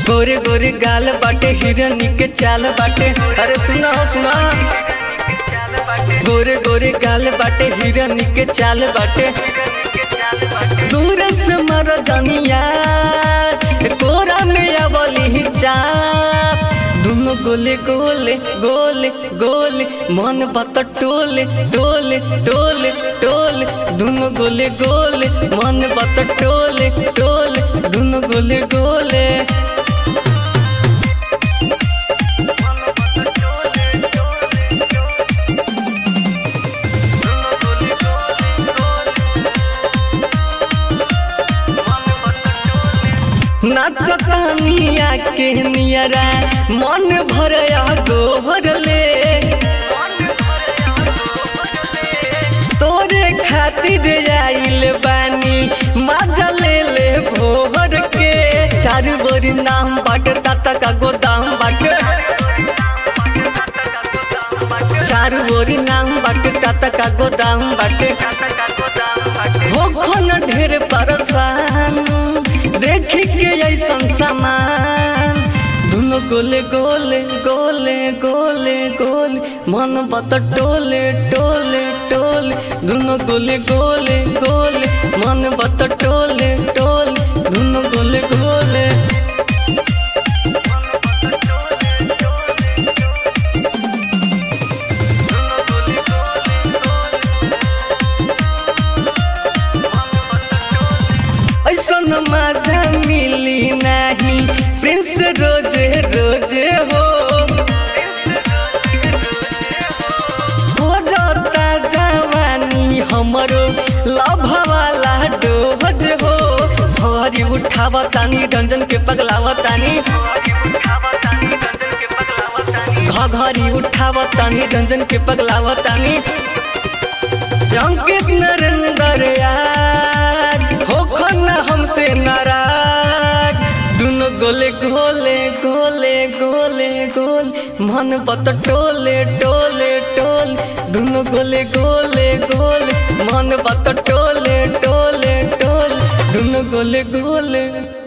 गोरे गोरे गाल बाटे हिरनी के चाल बाटे अरे सुना हो सुना गोरे गोरे गाल बाटे हिरनी के चाल बाटे दूर से मर जनिया कोरा में अबली चाप दुनो गोले गोले गोले गोले मन बत टोले टोले टोले टोले दुनो गोले गोले मन बत टोले टोले दुनो गोले गोले नाचतानिया के नियरा मन भरया गोबर ले तोरे खातिर आइल बानी मजा ले ले भोर के चार बोरी नाम बाट ताता का गोदाम बाट चार बोरी नाम बाट ताता का गोदाम बाट हो खन ढेर परेशान देख के ऐसन सामान दुनो गोले गोले गोले गोले गोले मन बत टोले टोले टोले दुनो गोले गोले गोले मन बत टोले टोले दुनो गोले गोले ऐसन मजा मिली नहीं प्रिंस रोजे रोजे हो हो जाता जवानी हमरो लभ वाला डोज हो हरी उठावा तानी डंजन के पगलावा तानी घघरी उठावा तानी डंजन के पगलावा तानी अंकित नरेंद्र यार हो खन्ना हमसे नाराज दुनो गोले गोले गोले गोले गोल मन बत टोले टोले टोले दुनो गोले गोले गोले मन बत टोले टोले टोले दुनो गोले गोले